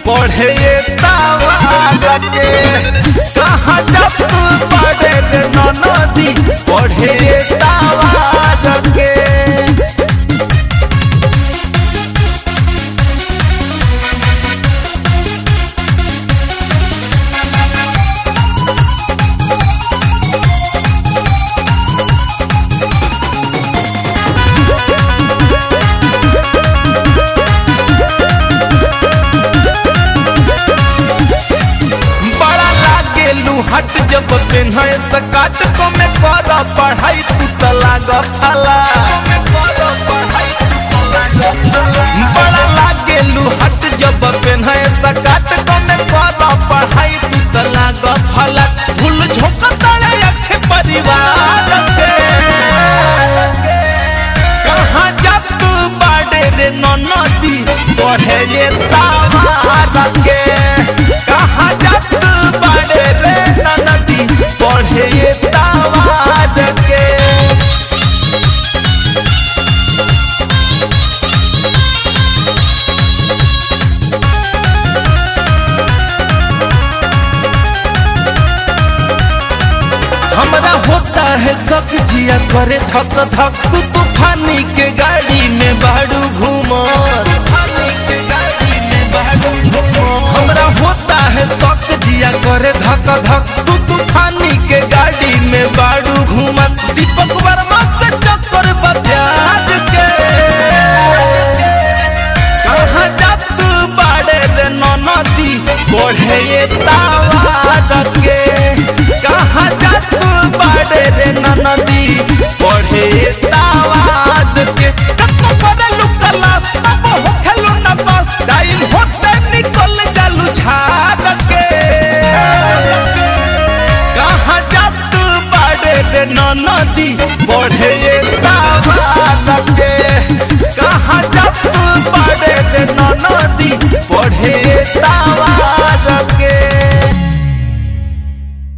पढ़े ये तावा के कहाँ जब तू पढ़े रे नदी पढ़े ये तावा के बड़ा लागे लुहट जब पेन्हे सकाट को में कर पढ़ाई तू त लाग फला बड़ा लागे लुहट जब पेन्हे सकाट को में कर पढ़ाई तू त लाग फला धूल झोंक तले अखे परिवार के कहाँ जा तू बाड़े रे नदी पढ़े ये तावा के कहाँ जा तू बाड़े रे नदी पढ़े ये तावा के हमरा होता है शक जिया करे धक धक तू तूफानी के गाड़ी में बाड़ू घूमर हमरा होता है शक जिया करे धक धक तू तूफानी के गाड़ी में बाड़ू घूमत दीपक